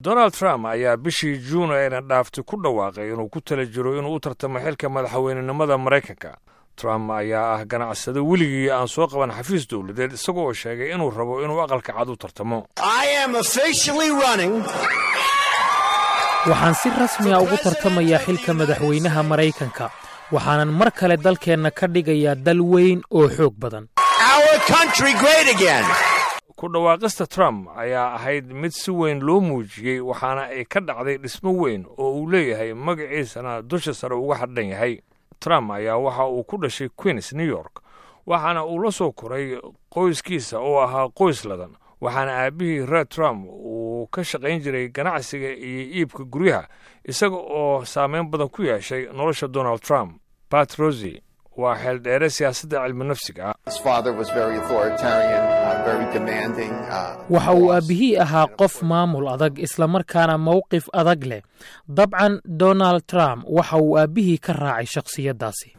donald trump ayaa bishii juun ayna dhaaftay ku dhawaaqay inuu ku tala jiro inuu u tartamo xilka madaxweynenimada maraykanka trump ayaa ah ganacsado weligii aan soo qaban xafiis dowladeed isaga oo sheegay inuu rabo inuu aqalka cad u tartamo waxaan si rasmiga ugu tartamayaa xilka madaxweynaha maraykanka waxaanan mar kale dalkeenna ka dhigayaa dal weyn oo xoog badan ku dhawaaqista trump ayaa ahayd mid si weyn loo muujiyey waxaana ay ka dhacday dhismo weyn oo uu leeyahay magaciisana dusha sare uga hadhan yahay trump ayaa waxa uu ku dhashay queens new york waxaana uu la soo koray qoyskiisa oo ahaa qoys ladan waxaana aabbihii red trump uu ka shaqayn jiray ganacsiga iyo iibka guryaha isaga oo saameyn badan ku yeeshay nolosha donald trump bat rosi waa xeeldheere siyaasadda cilmi nafsiga waxa uu aabbihii ahaa qof maamul adag islamarkaana mowqif adag leh dabcan donald trump waxa uu aabbihii ka raacay shakhsiyaddaasi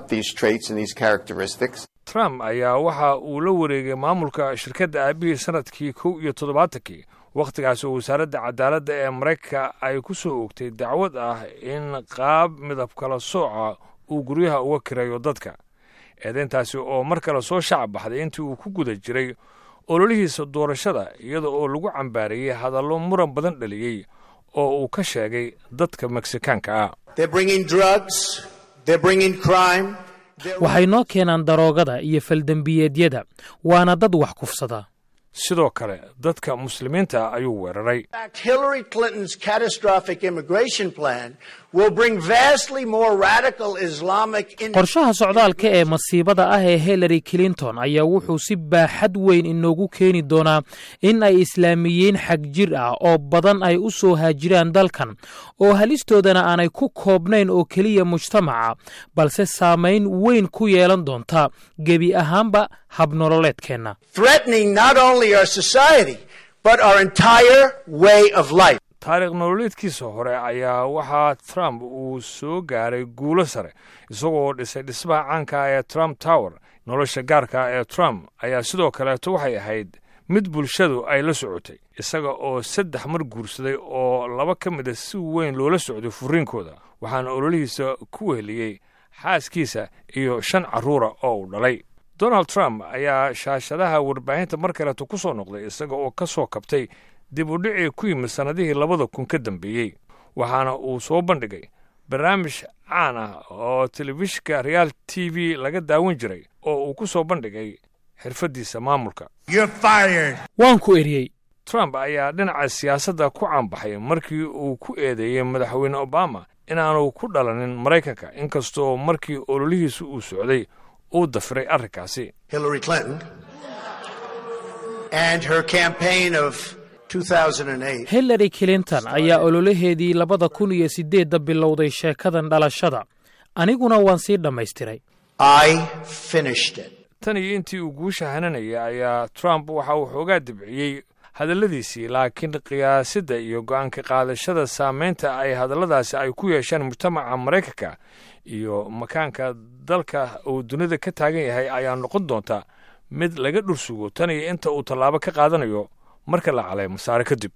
trump ayaa waxa uu la wareegay maamulka shirkadda aabbihii sannadkii kow iyo toddobaatankii wakhtigaas oo wasaaradda cadaaladda ee maraykanka ay ku soo oogtay dacwad ah in qaab midab kala sooca uu guryaha uga kirayo dadka eedayntaasi oo mar kale soo shacab baxday intii uu ku guda jiray ololihiisa doorashada iyada oo lagu cambaarayey hadallo muran badan dhaliyey oo uu ka sheegay dadka meksikaanka ah waxay noo keenaan daroogada iyo faldembiyeedyada waana dad wax kufsada sidoo kale dadka muslimiinta ayuu weeraray qorshaha socdaalka ee masiibada ah ee hillary clinton ayaa wuxuu si baaxad weyn inoogu keeni doonaa in ay islaamiyiin xag jir ah oo badan ay u soo haajiraan dalkan oo halistoodana aanay ku koobnayn oo keliya mujtamaca balse saamayn weyn ku yeelan doonta gebi ahaanba habnololeedkeenna taariikh nololeedkiisa hore ayaa waxaa trump uu soo gaaray guulo sare isagoo dhisay dhismaha caanka ee trump tower nolosha gaarka ee trump ayaa sidoo kaleeto waxay ahayd mid bulshadu ay la socotay isaga oo saddex mar guursaday oo laba ka mida si weyn loola socday furiinkooda waxaana ololihiisa ku weheliyey xaaskiisa iyo shan carruura oo uu dhalay donald trump ayaa shaashadaha warbaahinta mar kaleeto ku soo noqday isaga oo ka soo kabtay dib u dhicii ku yimid sannadihii labada kun ka dambeeyey waxaana uu soo bandhigay barnaamij caan ah oo telefishinka reaal t v laga daawan jiray oo uu ku soo bandhigay xirfaddiisa maamulka waan ku eriyey trump ayaa dhinaca siyaasadda ku caanbaxay markii uu ku eedeeyey madaxweyne obama inaanu ku dhalanin maraykanka inkastoo markii ololihiisu uu socday uu dafiray arrinkaasi hillary clinton ayaa ololaheedii labada kun iyo siddeedda bilowday sheekadan dhalashada aniguna waan sii dhammaystiray tan iyo intii uu guusha hananayay ayaa trump waxa uu xoogaa dibciyey hadalladiisii laakiin qiyaasidda iyo go'aanka qaadashada saamaynta ay hadalladaasi ay ku yeesheen mujtamaca maraykanka iyo makaanka dalka uu dunida ka taagan yahay ayaa noqon doonta mid laga dhursugo tan iyo inta uu tallaabo ka qaadanayo marka la calay masaare kadib